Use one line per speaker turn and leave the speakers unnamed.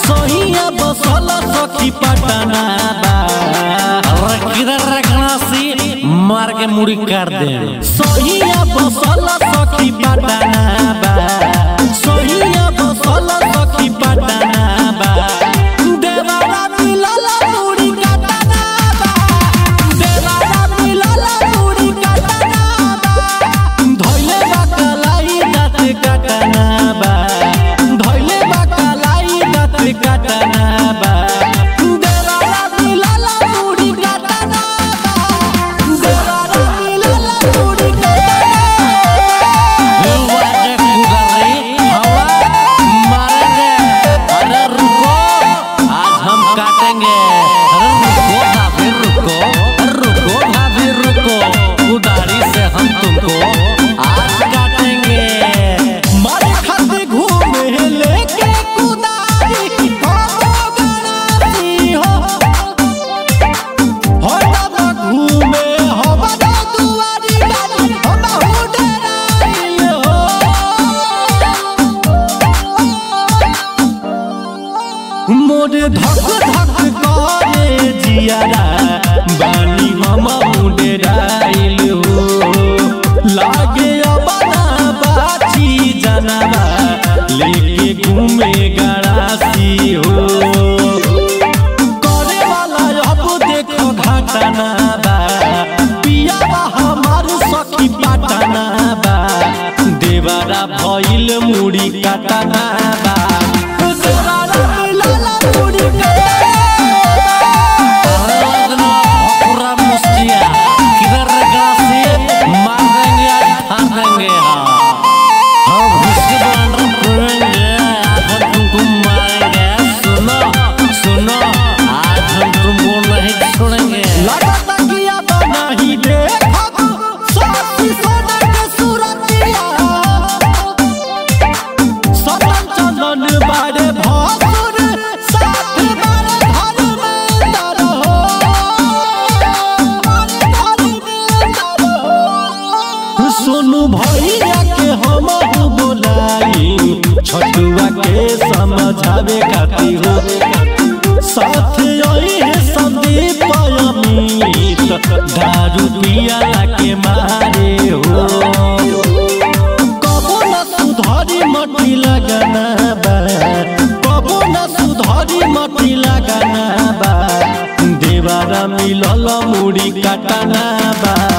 सोहिया बसल सखी पटना बा
अरे किधर रखना सी मार के मुड़ी कर दे
सोहिया बसल सखी पटना बा सोहिया बसल सखी पटना बा देवारा मिलल मुड़ी कटना बा देवारा मिलल मुड़ी कटना बा धइले बा कलाई दाँत कटना बा धइले बा कलाई दाँत कटना बा देवारा मिलल मुड़ी कटना बा देवारा मिलल मुड़ी कटना
युवा जे गुजरी हवा मारेंगे अरे रुको आज हम काटेंगे अरे रुको भाभी रुको अरे रुको भाभी रुको उदारी से हम तुमको आज काटेंगे
मारे खाते घूमे लेके कुदारी हो गणासी हो हो ना घूमे हो बड़ा दुआरी गाड़ी हो बहु डराइल हो मोरे धक धक करे जियारा बानी हम मुंडे डाइल हो लागे अबना बाची जनवा लेके घूमे गड़ासी हो करे वाला अब देखो घटना बा पिया बा हमार सखी पटना बा देवारा भइल मुड़ी कटना बा देवारा मिलल मुड़ी कटना
अरे पूरा मुस्तिया किधर रखना सी मार देंगे आज फाड़ देंगे हाँ हम उसके बाद रखेंगे आज हम तुमको मारेंगे सुनो सुनो आज हम तुमको नहीं छोड़ेंगे
लगता कि अब नहीं देखब साथी सोना के सूरतिया सदन चंदन बारे भासुर साथ बारे धर्मेंद्र हो धर्मेंद्र हो सोनू भैया के हम बोलाई छटुआ के समझावे खातिर हो साथ आई है संदीप अमित दारू पिया के मारे हो कबो न सुधारी मटी लगना बा कबो न सुधारी मटी लगना बा देवारा मिलल मुड़ी कटना बा